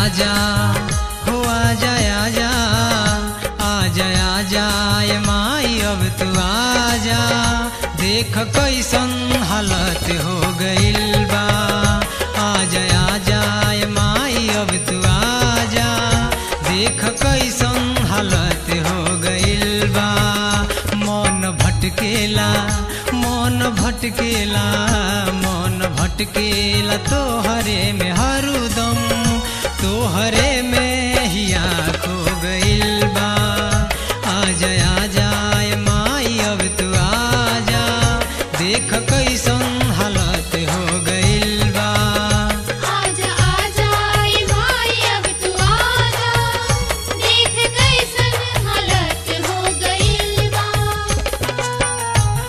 आजा हो आजा आजा आजा आजा ए माई अब तू आजा देख कैसन हालत हो गइल बा आजा आजा ए माई अब तू आजा देख कैसन हालत हो गइल बा मन भटकेला मन भटकेला मन भटकेला तोहरे में हरदम तोहरे में हिया खो गइल बा आजा आजा ए माई अब तू आजा देख कैसन हालत हो गइल बा आजा आजा ए माई अब तू आजा देख कैसन हालत हो गइल बा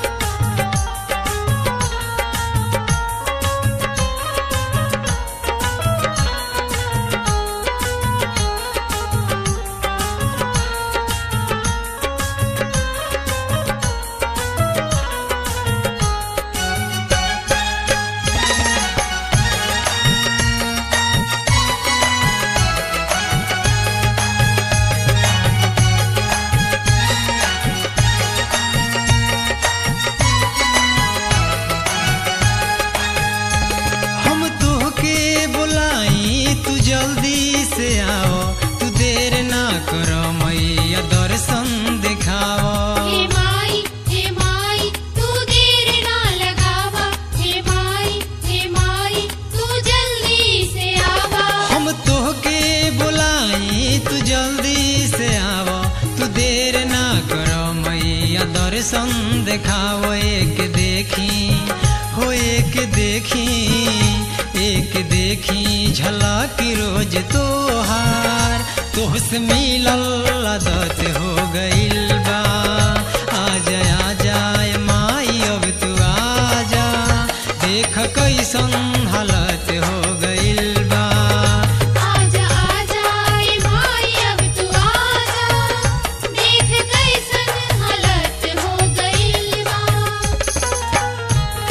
हम तोहके बुलाई तू जल्दी से आओ तू देर ना करो मैया दर्शन दिखाओ हे माई हे माई तू देर ना लगावा हे माई हे माई तू जल्दी से आवा हम तोहके बुलाई तू जल्दी से आओ तू देर ना करो मैया दर्शन दिखाओ एक देखी हो एक देखी एक देखी झलक रोज तोहार तोहसे मिलल आदत हो गइल बा आजा आजा ए माई अब तू आजा देख कैसन हालत हो गइल बा आजा आजा ए माई अब तू आजा देख कैसन हालत हो गइल बा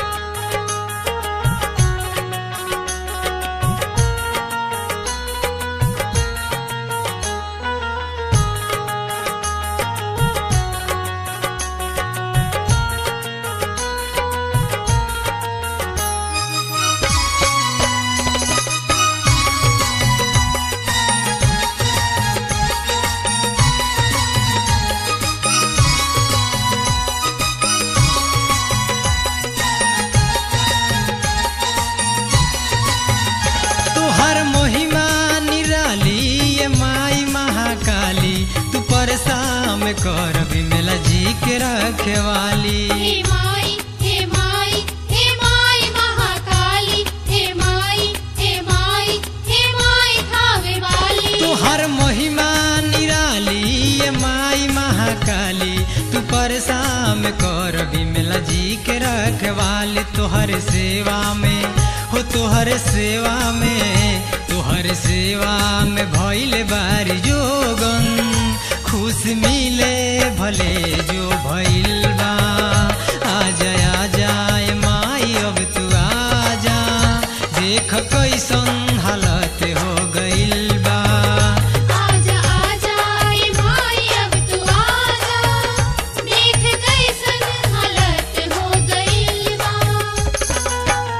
तुहर महिमा निराली ये माई महाकाली तू परसाम कर बिमला जी के रखे वाली हे माई हे माई हे माई महाकाली हे माई हे माई हे माई खावे वाली तुहर महिमा निराली ये माई महाकाली तू परसाम कर बिमला जी के रखे वाली तुहर सेवा में हो तुहर सेवा में तुहर सेवा में भइले बारी जोगन खुश मिले भले जो भइल बा आजा आजा ए माई अब तू आजा देख कैसन हालत हो गइल बा आजा आजा ए माई अब तू आजा देख कैसन हालत हो गइल बा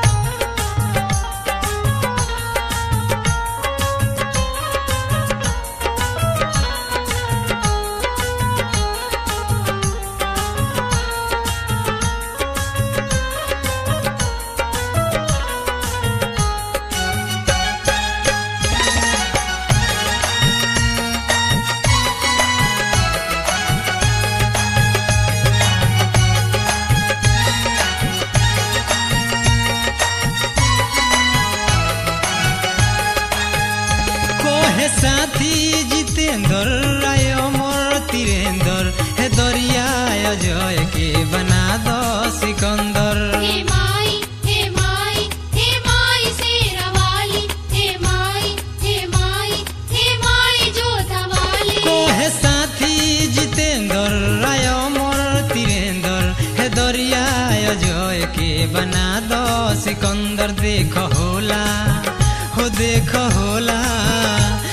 कोहे साथी जितेंद्र राय अमर तीरेंद्र हे दरिया अजय के बना दो सिकंदर हे माई हे माई हे माई शेरा वाली हे माई हे माई हे माई जोधा वाली कोहे साथी जितेंद्र राय अमर तीरेंद्र हे दरिया अजय के बना दो सिकंदर देख होला हो देख होला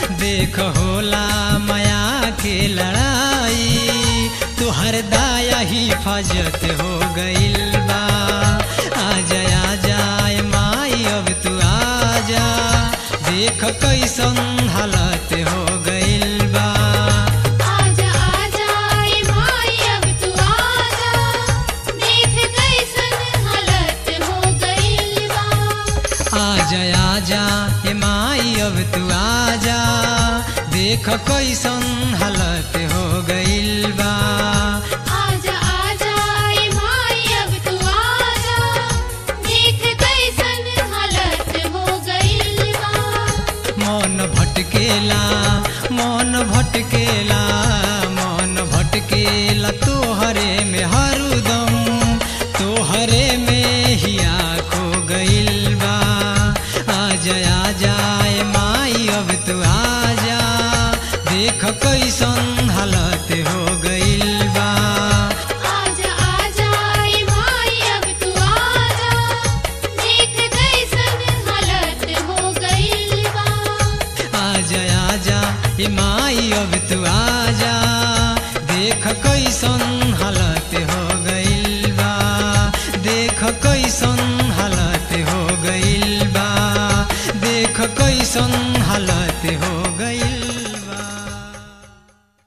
देख होला माया के लड़ाई तुहर दाया हिफाजत हो गइल बा आजा आजा ए माई अब तू आजा देख कैसन हालत हो गइल बा आजा आजा ए माई अब तू आजा देख कैसन हालत हो गइल बा आजा आजा ए माई अब तू आजा देख कैसन हालत हो गइल बा आजा आजा ए माई अब तू आजा देख कैसन हालत हो गइल बा मन भटकेला मन भटकेला मन भटकेला तोहरे में हरदम तोहरे में हिया खो गइल बा आजा आजा ए माई अब तू आजा देख कैसन हालत हो गइल बा आजा आजा ए माई अब तू आजा देख कैसन हालत हो गइल बा आजा आजा ए माई अब तू आजा देख कैसन हालत हो गइल बा देख कैसन हालत हो गइल बा देख कैसन हालत हो